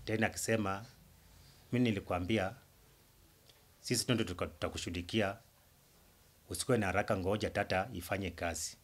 tena akisema mi nilikwambia sisi ndo tuka- tutakushughulikia, usikuwe na haraka, ngoja tata ifanye kazi.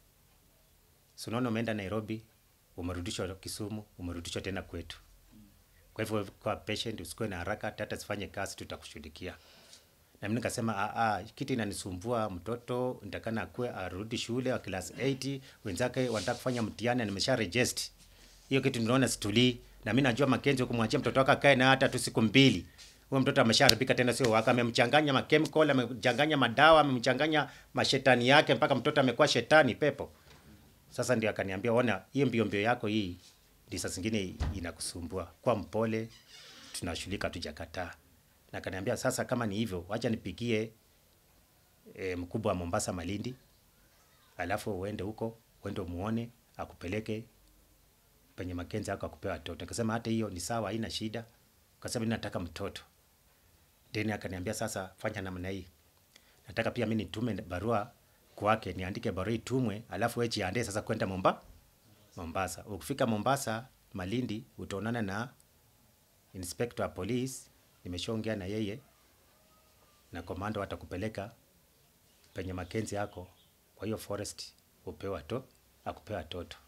Si unaona umeenda Nairobi, umerudishwa Kisumu, umerudishwa tena kwetu. Kwa hivyo kwa patient, usikuwe na haraka, tata zifanye kazi, tutakushughulikia. Na mimi nikasema "Ah, ah, kitu inanisumbua mtoto nitakana akue arudi shule wa class 8 wenzake wanataka kufanya mtihani na nimesha register. Hiyo kitu ninaona situlii na mimi najua Makenzi kumwachia mtoto wake akae na hata tu siku mbili. Huyo mtoto ameshaharibika tena sio wake, amemchanganya ma chemical, amemchanganya madawa, amemchanganya mashetani yake mpaka mtoto amekuwa shetani pepo. Sasa ndio akaniambia, ona, hiyo mbio mbio yako hii ndio saa zingine inakusumbua. Kwa mpole, tunashughulika, tujakataa. Na akaniambia sasa, kama ni hivyo, wacha nipigie e, mkubwa wa Mombasa Malindi, alafu uende huko, uende umuone, akupeleke penye Makenzi ako akupewa watoto. Nikasema hata hiyo ni sawa, haina shida, kwa sababu mimi nataka mtoto. Then akaniambia sasa, fanya namna hii, nataka pia mimi nitume barua kwake, niandike barua itumwe, alafu wewe jiandae sasa kwenda Momba Mombasa. Ukifika Mombasa Malindi, utaonana na inspector wa police, nimeshaongea na yeye na komando watakupeleka penye Makenzi yako, kwa hiyo forest upewa to akupewa toto.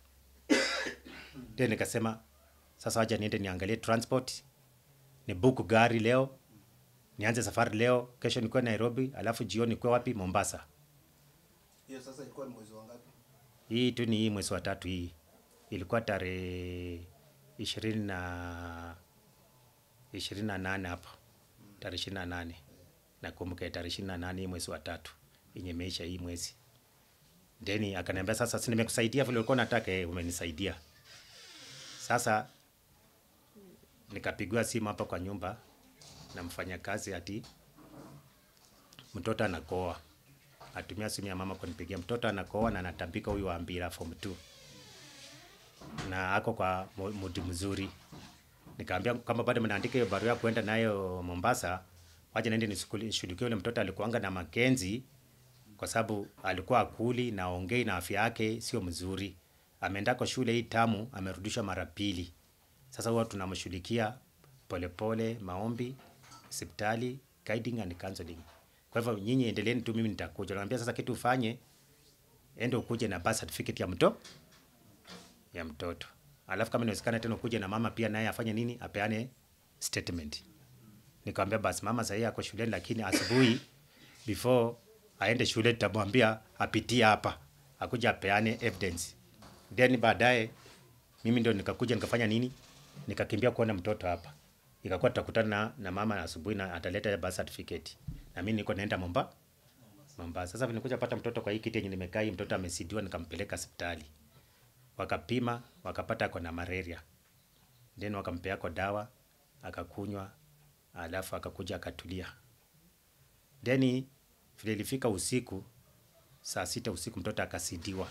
Ndio nikasema sasa, wacha niende niangalie transport, ni book gari leo, nianze safari leo, kesho nikuwe Nairobi, alafu jioni nikuwe wapi? Mombasa. Hiyo sasa ilikuwa ni mwezi wa ngapi? Hii tu ni hii mwezi wa tatu, hii ilikuwa tarehe ishirini na ishirini na nane hapo, tarehe ishirini na nane nakumbuka, tarehe ishirini na nane hii mwezi wa tatu yenye imeisha hii mwezi. Deni akaniambia sasa, si nimekusaidia vile ulikuwa unataka, eh, umenisaidia. Sasa nikapigiwa simu hapa kwa nyumba na mfanyakazi ati mtoto anakoa atumia simu ya mama kunipigia, mtoto anakoa na anatambika, huyu wa Mbira form 2 na ako kwa mu- mudi mzuri. Nikamwambia kama bado mnaandika hiyo barua ya kwenda nayo Mombasa, wacha niende nisukuli- nishughulikie yule mtoto. Alikuanga na Makenzi kwa sababu alikuwa akuli na ongei na afya yake sio mzuri. Ameenda kwa shule hii tamu, amerudishwa mara pili. Sasa huwa tunamshughulikia polepole, maombi, hospitali, guiding and counseling. Kwa hivyo nyinyi endeleeni tu, mimi nitakuja. Naambia sasa kitu ufanye, ende ukuje na birth certificate ya mto ya mtoto, alafu kama inawezekana tena ukuje na mama pia naye afanye nini, apeane statement. Nikamwambia basi mama sahii ako shuleni, lakini asubuhi before aende shule tutamwambia apitie hapa, akuja apeane evidence. Then baadaye mimi ndio nikakuja nikafanya nini, nikakimbia kuona mtoto hapa, ikakuwa tutakutana na, na mama asubuhi na ataleta birth certificate, na mimi niko naenda Momba Mombasa. Sasa nilikuja pata mtoto kwa hii kiti yenye nimekaa, hii mtoto amesidiwa, nikampeleka hospitali, wakapima wakapata ako na malaria, then wakampea ako dawa akakunywa, alafu akakuja akatulia. Then vile ilifika usiku saa sita usiku mtoto akasidiwa,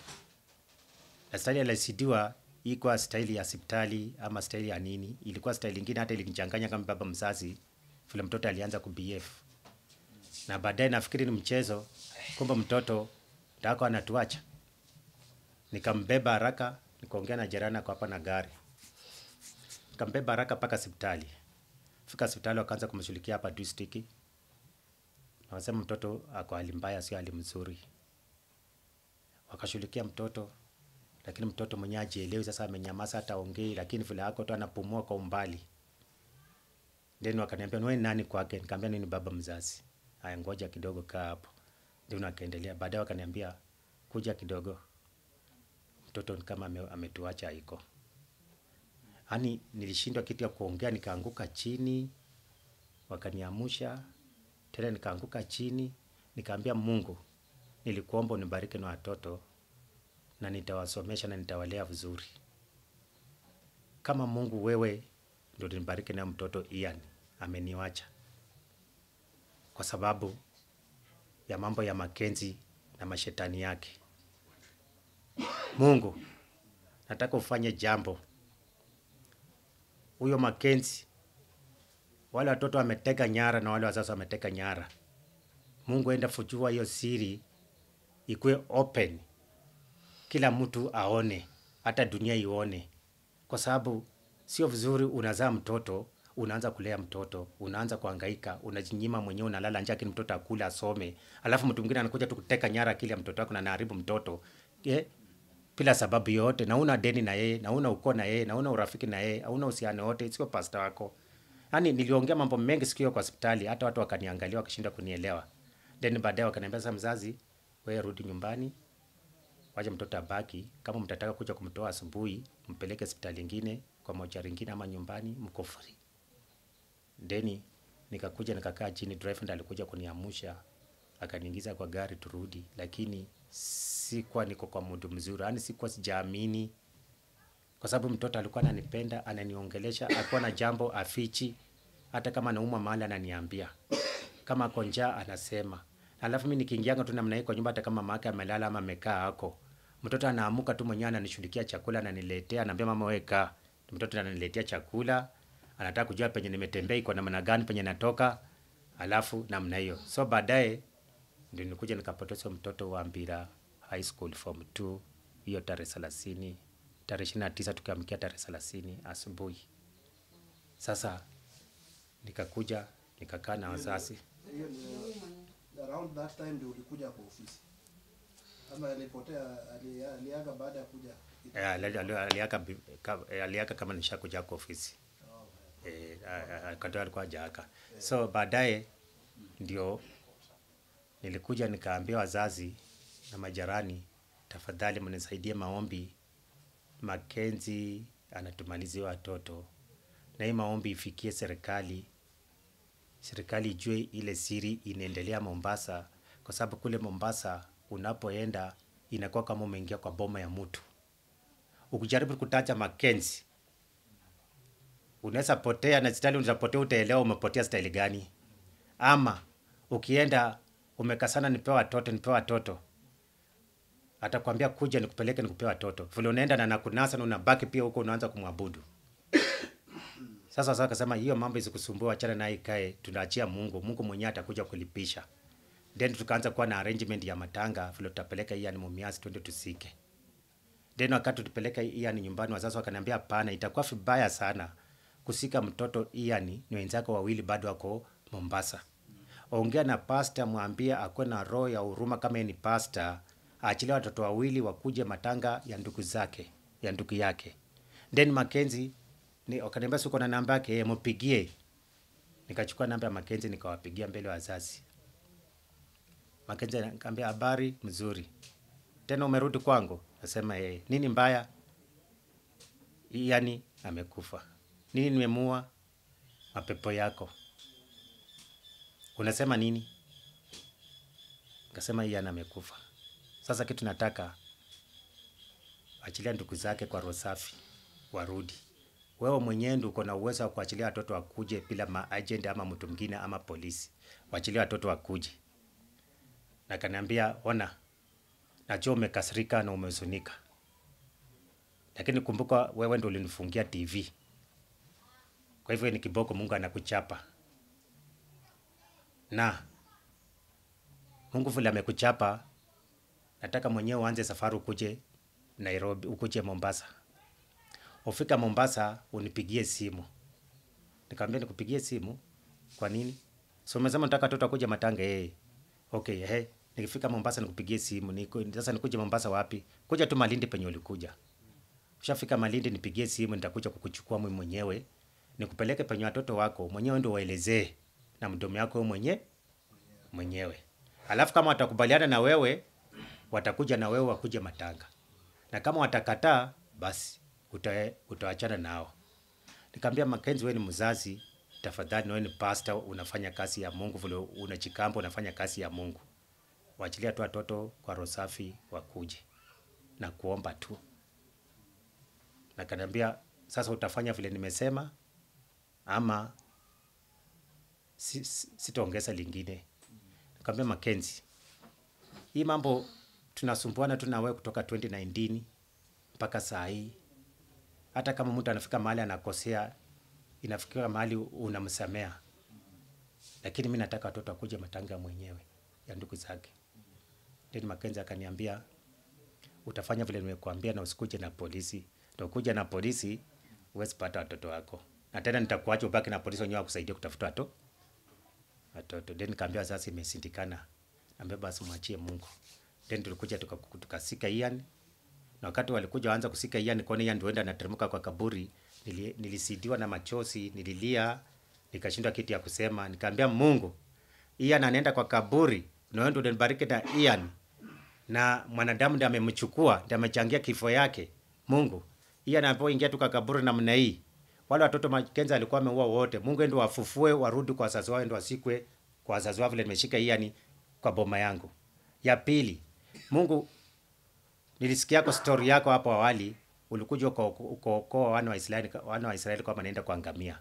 na staili alisidiwa ikuwa staili ya hospitali ama staili ya nini, ilikuwa staili ingine, hata ilinichanganya kama baba mzazi, vile mtoto alianza kubehave na baadaye nafikiri ni mchezo, kumbe mtoto ndako anatuacha. Nikambeba haraka, nikaongea na jirani ako hapa na gari, nikambeba haraka mpaka hospitali. Fika hospitali, wakaanza kumshughulikia hapa district, na wasema mtoto ako hali mbaya, sio hali mzuri. Wakashughulikia mtoto, lakini mtoto mwenyewe ajielewi. Sasa amenyamaza, hata ongei, lakini vile ako tu anapumua kwa umbali. Then wakaniambia wewe ni nani kwake? Nikamwambia mimi ni baba mzazi. Haya, ngoja kidogo, kaa hapo. Ndio akaendelea. Baadaye wakaniambia kuja kidogo, mtoto ni kama ame, ametuacha iko. Yaani nilishindwa kitu ya kuongea, nikaanguka chini, wakaniamusha tena, nikaanguka chini, nikaambia Mungu, nilikuomba unibariki na watoto na nitawasomesha na nitawalea vizuri. Kama Mungu wewe ndio nibariki na mtoto Ian ameniwacha kwa sababu ya mambo ya Makenzi na mashetani yake. Mungu, nataka ufanye jambo. Huyo Makenzi, wale watoto wameteka nyara na wale wazazi wameteka nyara. Mungu, enda fujua hiyo siri ikuwe open, kila mtu aone, hata dunia ione, kwa sababu sio vizuri unazaa mtoto unaanza kulea mtoto unaanza kuhangaika unajinyima mwenyewe unalala njaa lakini mtoto akule asome alafu mtu mwingine anakuja tu kuteka nyara akili ya mtoto wako na anaharibu mtoto eh? bila sababu yoyote na una deni na yeye na una ukoo na yeye na una urafiki na yeye hauna uhusiano wote sio pasta wako yaani niliongea mambo mengi siku hiyo kwa hospitali hata watu wakaniangalia wakishinda kunielewa then baadaye wakaniambia sasa mzazi wewe rudi nyumbani wacha mtoto abaki kama mtataka kuja kumtoa asubuhi mpeleke hospitali ingine kwa mochari ingine ama nyumbani mko free deni nikakuja nikakaa chini driver ndo alikuja kuniamusha akaniingiza kwa gari turudi lakini sikuwa niko kwa mudu mzuri yaani sikuwa sijaamini kwa sababu mtoto alikuwa ananipenda ananiongelesha alikuwa na jambo afichi hata kama anaumwa mahali ananiambia kama ako njaa anasema alafu mi nikiingianga tu namna hii kwa nyumba hata kama mama yake amelala ama amekaa hako mtoto anaamuka tu mwenyewe ananishughulikia chakula ananiletea anaambia mama wewe kaa mtoto ananiletea chakula anataka kujua penye nimetembea iko namna gani penye natoka alafu namna hiyo so baadaye ndio nikuja nikapoteza mtoto wa Mbira High School form 2 hiyo tarehe thelathini tarehe ishirini na tisa tukiamkia tarehe thelathini asubuhi. Sasa nikakuja nikakaa na wazazi Hiyo ni around that time ndio ulikuja kwa ofisi. Ama alipotea ali- aliaga baada ya kuja. Eh, ali- ali- aliaka bi- ka- eh, aliaka kama nishakuja kwa ofisi eh, a- a- akatoa alikuwa hajaaka so baadaye ndio nilikuja nikaambia wazazi na majirani tafadhali mnisaidie maombi Makenzi anatumalizia watoto na hii maombi ifikie serikali serikali ijue ile siri inaendelea Mombasa kwa sababu kule Mombasa unapoenda inakuwa kama umeingia kwa boma ya mtu ukijaribu kutaja Makenzi unaweza potea na style unaweza potea, utaelewa umepotea style gani. Ama ukienda umekasana, nipewa watoto, nipewa watoto, atakwambia kuja nikupeleke nikupe watoto, vile unaenda na nakunasa na unabaki pia huko, unaanza kumwabudu. Sasa sasa akasema hiyo mambo isikusumbua, achana naye, ikae, tunaachia Mungu. Mungu mwenyewe atakuja kulipisha. Then tukaanza kuwa na arrangement ya matanga, vile tutapeleka hii ni Mumias, twende tusike. Then wakati tupeleka Ian nyumbani, wazazi wakaniambia hapana, itakuwa vibaya sana kusika mtoto Ian ni wenzako wawili bado wako Mombasa. Ongea na pasta, mwambie akuwe na roho ya huruma, kama yeye ni pasta, aachilie watoto wawili wakuje matanga ya ndugu zake ya ndugu yake. Then Mackenzie ni wakaniambia siko na namba yake, eh, mpigie. Nikachukua namba ya Mackenzie nikawapigia mbele ya wazazi. Mackenzie akaniambia habari mzuri tena umerudi kwangu? Nasema eh, nini mbaya? Yani amekufa. Nini nimemua? Mapepo yako. Unasema nini? Nikasema Ian amekufa. Sasa kitu nataka achilia ndugu zake kwa roho safi warudi. Wewe mwenyewe ndio uko na uwezo wa kuachilia watoto wakuje bila maagent ama mtu mwingine ama polisi. Waachilie watoto wakuje. Na kaniambia ona, najua umekasirika na umehuzunika, lakini kumbuka wewe ndio ulinifungia TV. Kwa hivyo ni kiboko Mungu anakuchapa, na Mungu vile amekuchapa, nataka mwenyewe uanze safari ukuje Nairobi, ukuje Mombasa. Ufika Mombasa unipigie simu. Nikamwambia nikupigie simu kwa nini? So umesema nataka watoto wakuje matanga eh. Okay, eh. Nikifika Mombasa nikupigie simu. Niko, sasa nikuje Mombasa wapi? Kuja tu Malindi penye ulikuja. Ushafika Malindi nipigie simu nitakuja kukuchukua mimi mwenyewe. Nikupeleke penye watoto wako mwenyewe ndio waelezee na mdomo yako wewe mwenye mwenyewe. Alafu kama watakubaliana na wewe watakuja na wewe wakuje matanga. Na kama watakataa basi uta, utaachana nao. Nikamwambia Mackenzie, wewe ni mzazi, tafadhali, wewe ni pastor, unafanya kazi ya Mungu, vile unajikamba, unafanya kazi ya Mungu. Waachilia tu watoto kwa roho safi wakuje na kuomba tu. Na kaniambia sasa, utafanya vile nimesema ama si, si, sitaongeza lingine. Nikamwambia Mackenzie, hii mambo tunasumbuana tu na wewe kutoka 2019 mpaka saa hii hata kama mtu anafika mahali anakosea, inafika mahali unamsamea, lakini mi nataka watoto wakuje matanga mwenyewe ya ndugu zake. Then Mackenzie akaniambia utafanya vile nimekuambia na usikuje na polisi. Ndio kuja na polisi huwezi pata watoto wako na tena nitakuacha ubaki na polisi wenyewe wakusaidia kutafuta watoto watoto then nikaambia sasa imesindikana ambia basi mwachie Mungu then tulikuja tuka- tukasika Ian na wakati walikuja waanza kusika Ian kuona Ian ndio enda anateremka kwa kaburi nili, nilisidiwa na machozi nililia nikashindwa kitu ya kusema nikaambia Mungu Ian anaenda kwa kaburi na wewe ndio unibariki na Ian na mwanadamu ndiye amemchukua ndiye amechangia kifo yake Mungu Ian anapoingia tu kwa kaburi namna hii wale watoto Makenzi alikuwa ameua wote Mungu ndio wafufue warudi kwa wazazi wao ndio wasikwe kwa wazazi wao vile nimeshika Ian kwa boma yangu ya pili Mungu nilisikia kwa story yako hapo awali ulikuja uko- ukookoa wana wa Israeli wana wa Israeli kwa wanaenda kuangamia.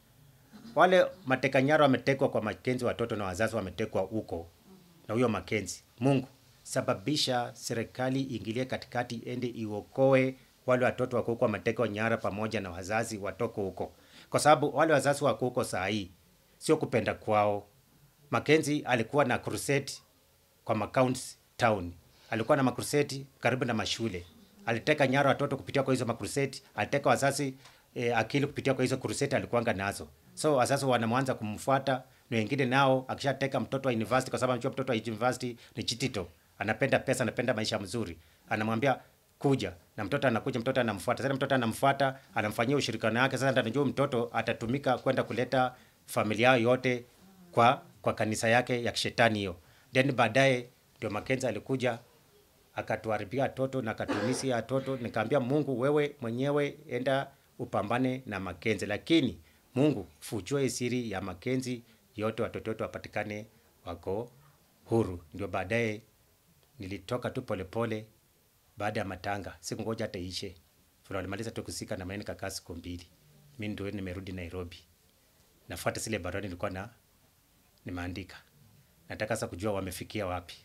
Wale mateka nyara wametekwa kwa Makenzi, watoto na wazazi wametekwa huko na huyo Makenzi. Mungu sababisha serikali ingilie katikati, ende iokoe wale watoto wako huko wametekwa nyara pamoja na wazazi watoko huko, kwa sababu wale wazazi wako huko saa hii sio kupenda kwao. Makenzi alikuwa na crusade kwa macounts town, alikuwa na makruseti karibu na mashule, aliteka nyara watoto kupitia kwa hizo makruseti, aliteka wazazi eh, akili kupitia kwa hizo kruseti alikuwanga nazo. So wazazi wanamwanza kumfuata na wengine nao, akishateka mtoto wa university, kwa sababu anajua mtoto wa university ni chitito, anapenda pesa, anapenda maisha mzuri, anamwambia kuja na mtoto anakuja, mtoto anamfuata. Sasa mtoto anamfuata, anamfanyia ushirikiano wake. Sasa ndio anajua mtoto atatumika kwenda kuleta familia yao yote kwa kwa kanisa yake ya kishetani hiyo. Then baadaye ndio Makenzi alikuja akatuharibia watoto na akatumisia watoto. Nikaambia Mungu, wewe mwenyewe enda upambane na Makenzi, lakini Mungu fujue siri ya Makenzi yote, watoto wote wapatikane wako huru. Ndio baadaye nilitoka tu polepole baada ya matanga, sikungoja hata ishe. Vile walimaliza tu kusika na mimi nikakaa siku mbili, mimi ndio nimerudi Nairobi, nafuata zile barua nilikuwa na nimeandika. Nataka sasa kujua wamefikia wapi.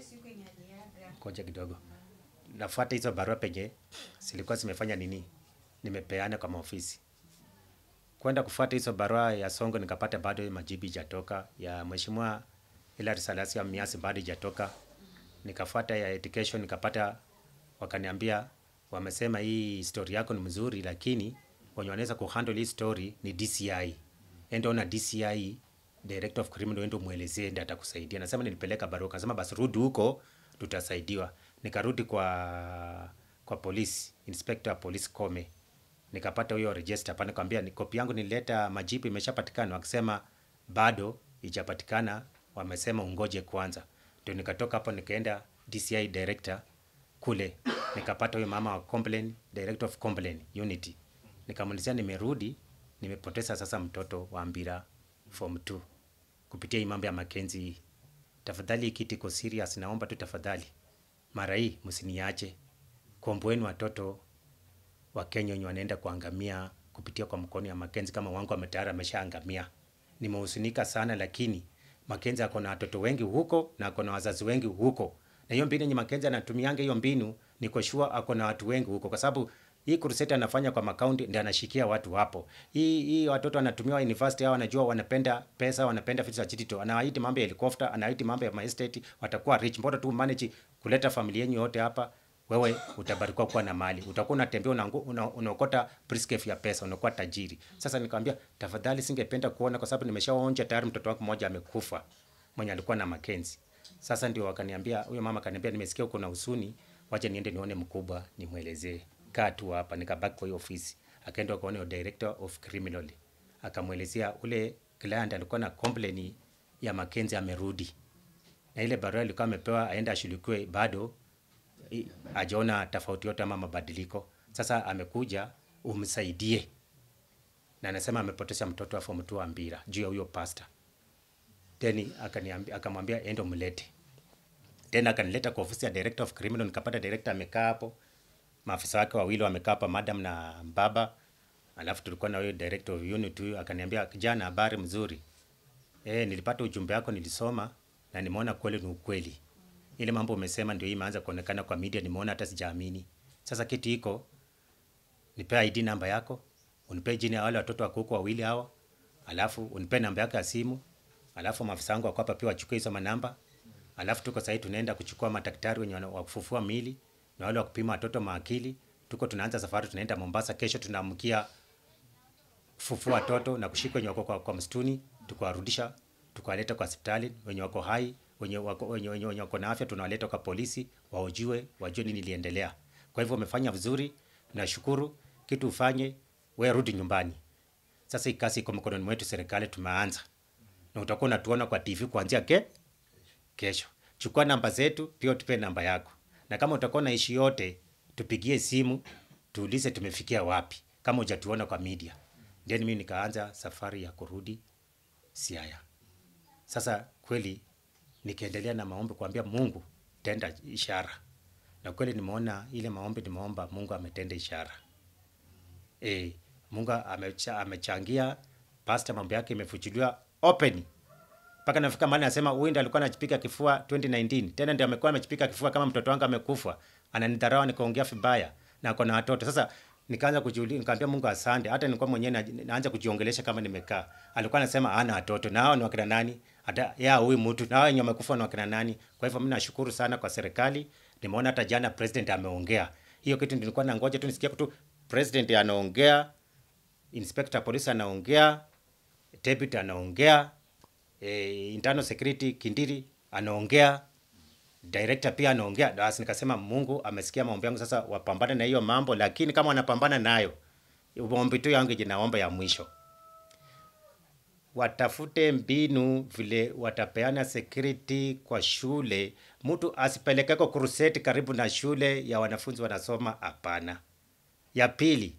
Ngoja kidogo, nafuata hizo barua penye zilikuwa zimefanya nini, nimepeana kwa maofisi kwenda kufuata hizo barua ya Songo, nikapata bado majibu ijatoka ya mheshimiwa Hilary Salasia Miasi bado ijatoka. Nikafuata ya education nikapata, wakaniambia wamesema hii story yako ni mzuri, lakini wenye wanaweza kuhandle hii story ni DCI. Enda ona DCI, Director of Criminal, enda muelezee, ndiye atakusaidia. Nasema nilipeleka barua, kasema basi rudi huko tutasaidiwa. Nikarudi kwa kwa polisi, inspector wa polisi Kome, nikapata huyo register hapa, nikamwambia ni kopi yangu nilileta, majibu imeshapatikana. Wakisema bado ijapatikana, wamesema ungoje kwanza. Ndio nikatoka hapo nikaenda DCI director kule, nikapata huyo mama wa complaint, director of complaint unity, nikamuulizia nimerudi, nimepoteza sasa mtoto wa Mbira form 2 kupitia hii mambo ya Makenzi hii. Tafadhali hii kitu iko serious, naomba tu tafadhali, mara hii msiniache, komboeni watoto wa Kenya wenye wanaenda kuangamia kupitia kwa mkono ya Makenzi kama wangu ametayari ameshaangamia. Nimehusunika sana, lakini Makenzi ako na watoto wengi huko na ako na wazazi wengi huko, na hiyo mbinu yenye Makenzi anatumianga hiyo mbinu, niko sure ako na watu wengi huko, kwa sababu hii crusade anafanya kwa makaunti ndio anashikia watu hapo. Hii hii watoto anatumia university hao, wanajua wanapenda pesa, wanapenda vitu za chitito, anawaiti mambo ya helicopter, anawaiti mambo ya estate, watakuwa rich. Mbona tu manage kuleta familia yenu yote hapa wewe utabarikiwa kuwa na mali, utakuwa unatembea unaangu- una- unaokota brisketi ya pesa, unakuwa tajiri. Sasa nikamwambia tafadhali, singependa kuona kwa sababu nimeshaonja tayari, mtoto wako mmoja amekufa mwenye alikuwa na Makenzi. Sasa ndio wakaniambia, huyo mama akaniambia, nimesikia uko na husuni, wacha niende nione mkubwa nimwelezee. Kaa tu hapa. Nikabaki kwa hiyo ofisi, akaenda akaona director of criminal, akamwelezea ule client alikuwa na complain ya Makenzi amerudi, na ile barua ilikuwa amepewa aende ashughulikiwe bado i- hajaona tofauti yote ama mabadiliko. Sasa amekuja umsaidie, na anasema amepoteza mtoto wa form 2 wa Mbira juu ya huyo pastor. Then akaniambia akamwambia ende umlete. Tena akanileta kwa ofisi ya director of criminal, nikapata director amekaa hapo, maafisa wake wawili wamekaa hapa, madam na baba, alafu tulikuwa na huyo director of unit huyo, akaniambia kijana, habari mzuri. Eh, nilipata ujumbe wako nilisoma na nimeona kweli ni ukweli. Ile mambo umesema ndio hii imeanza kuonekana kwa media, nimeona hata sijaamini. Sasa kitu iko nipe ID namba yako, unipe jina ya wale watoto wako huko wawili hawa, alafu unipe namba yako ya simu, alafu maafisa wangu wako hapa pia wachukue hizo manamba. Alafu tuko sasa tunaenda kuchukua madaktari wenye wana- wa kufufua mili na wale wa kupima watoto maakili. Tuko tunaanza safari tunaenda Mombasa kesho tunaamkia kufufua watoto na kushika wenye wako kwa, kwa msituni tukawarudisha tukawaleta kwa hospitali wenye wako hai wenye wako, wenye, wenye, wenye wako na afya tunawaleta kwa polisi waojue wajue nini iliendelea kwa hivyo wamefanya vizuri nashukuru kitu ufanye we rudi nyumbani sasa hii kazi iko mikononi mwetu serikali tumeanza na utakuwa unatuona kwa tv kuanzia ke kesho chukua namba zetu pia tupe namba yako na kama utakuwa na ishi yote tupigie simu tuulize tumefikia wapi kama hujatuona kwa media then mimi nikaanza safari ya kurudi siaya sasa kweli nikiendelea na maombi kuambia mungu tenda ishara na kweli nimeona ile maombi nimeomba mungu ametenda ishara e, mungu amecha, amechangia pasta mambo yake imefuchuliwa open mpaka nafika mahali nasema huyu ndiye alikuwa anajipika kifua 2019 tena ndiye amekuwa amejipika kifua kama mtoto wangu amekufa ananidharau nikaongea vibaya na ako na watoto sasa nikaanza kujiuliza nikamwambia Mungu asante hata nilikuwa mwenyewe na, naanza kujiongelesha kama nimekaa alikuwa anasema ana watoto na hao ni wakina nani hata ya huyu mtu na hao wenye wamekufa ni wakina nani kwa hivyo mimi nashukuru sana kwa serikali nimeona hata jana president ameongea hiyo kitu nilikuwa nangoja tu nisikia tu president anaongea inspector police anaongea deputy anaongea eh, internal security Kindiri anaongea director pia anaongea basi nikasema Mungu amesikia maombi yangu sasa wapambane na hiyo mambo lakini kama wanapambana nayo maombi tu yangu jinaomba ya mwisho watafute mbinu vile watapeana security kwa shule mtu asipelekeko kuruseti karibu na shule ya wanafunzi wanasoma hapana ya pili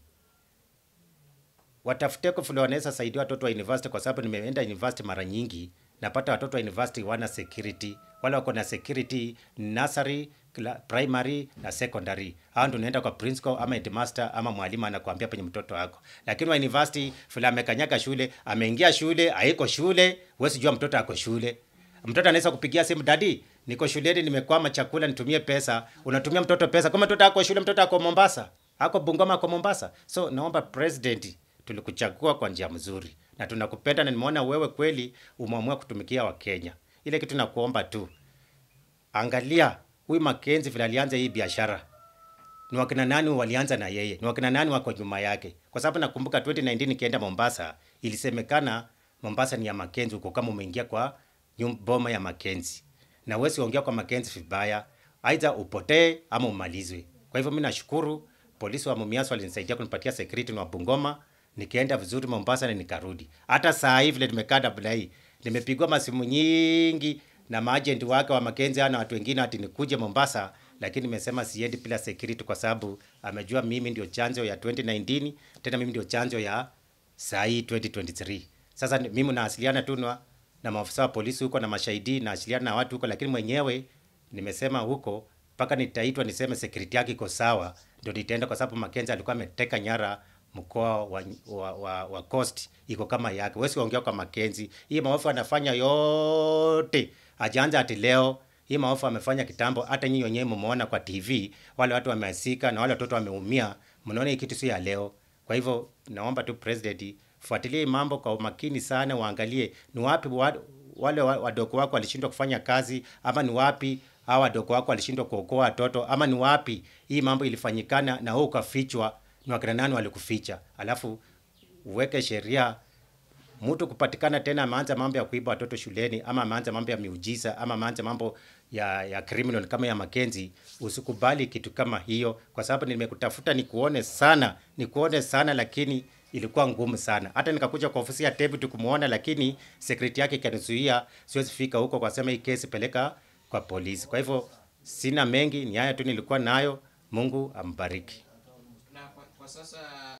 watafuteko vile wanaweza saidia watoto wa university kwa sababu nimeenda university mara nyingi napata watoto wa university wana security wale wako na security nursery kla- primary na secondary hao ndio unaenda kwa principal ama headmaster ama mwalimu anakuambia penye mtoto wako lakini wa university vile amekanyaga shule ameingia shule haiko shule huwezi jua mtoto ako shule mtoto anaweza kupigia simu dadi niko shuleni nimekwama chakula nitumie pesa unatumia mtoto pesa kama mtoto ako shule mtoto ako mombasa ako bungoma ako mombasa so naomba president tulikuchagua kwa njia mzuri na tunakupenda na nimeona wewe kweli umeamua kutumikia wakenya ile kitu nakuomba tu angalia huyu makenzi vile alianza hii biashara ni wakina nani walianza na yeye ni wakina nani wako nyuma yake kwa sababu nakumbuka 2019 nikienda mombasa ilisemekana mombasa ni ya makenzi huko kama umeingia kwa nyum- boma ya makenzi na wesi ongea kwa makenzi vibaya aidha upotee ama umalizwe kwa hivyo mi nashukuru polisi wa mumias walinisaidia kunipatia security na bungoma nikaenda vizuri mombasa na nikarudi hata saa hii vile nimekaa dabla hii nimepigwa masimu nyingi na maajenti wake wa makenzi na watu wengine ati nikuje mombasa lakini nimesema siendi bila security kwa sababu amejua mimi ndio chanzo ya 2019 tena mimi ndio chanzo ya saa hii 2023 sasa ni- mimi nawasiliana tu na, na maafisa wa polisi huko na mashahidi nawasiliana na watu huko lakini mwenyewe nimesema huko mpaka nitaitwa niseme security yake iko sawa ndio nitaenda kwa sababu Makenzi alikuwa ameteka nyara mkoa wa, wa, wa, wa Coast iko kama yake. Wewe ongea kwa Makenzi. Hii maofu anafanya yote. Ajaanza ati leo. Hii maofu amefanya kitambo hata nyinyi wenyewe mmeona kwa TV wale watu wameasika na wale watoto wameumia. Mnaona hii kitu si ya leo. Kwa hivyo naomba tu president fuatilie hii mambo kwa umakini sana, waangalie ni wapi wa, wale wa- wadogo wako walishindwa kufanya kazi ama ni wapi hawa wadogo wako walishindwa kuokoa watoto ama ni wapi hii mambo ilifanyikana na wewe ukafichwa, ni wakina nani walikuficha, alafu uweke sheria mtu kupatikana tena ameanza mambo ya kuiba watoto shuleni ama ameanza mambo ya miujiza ama ameanza mambo ya ya criminal kama ya Makenzi, usikubali kitu kama hiyo, kwa sababu nimekutafuta nikuone sana, nikuone sana, lakini ilikuwa ngumu sana. Hata nikakuja kwa ofisi ya Tebu kumuona, lakini security yake ikanizuia, siwezi fika huko kwa sema hii kesi peleka kwa polisi. Kwa hivyo sina mengi, ni haya tu nilikuwa nayo. Mungu ambariki. na kwa, kwa sasa